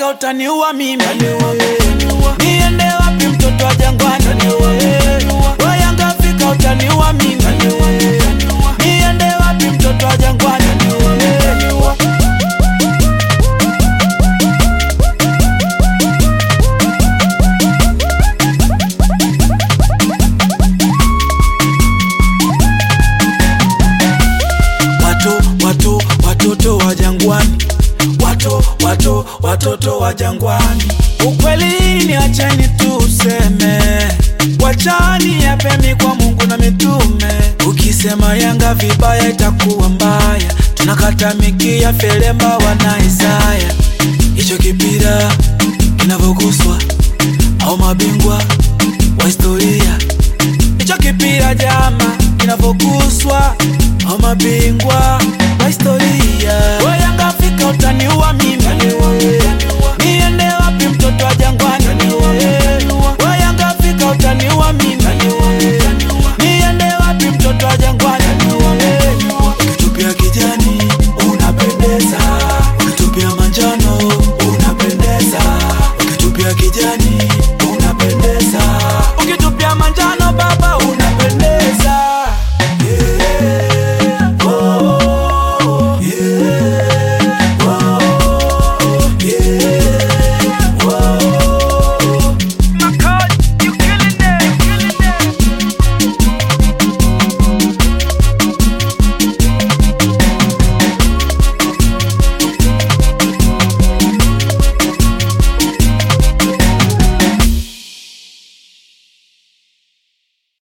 fika utaniua mimi niende wapi mtoto wa jangwani we Yanga fika utaniua mimi niende wapi mtoto wa jangwani watu watu watoto wa jangwani watu watu watoto wa jangwani ukweli ni achani tuseme wachani yapemi kwa mungu na mitume ukisema yanga vibaya itakuwa mbaya tunakata mikia felemba wana isaya hicho kipira kinavyoguswa au mabingwa wa historia hicho kipira jama kinavyoguswa au mabingwa wa historia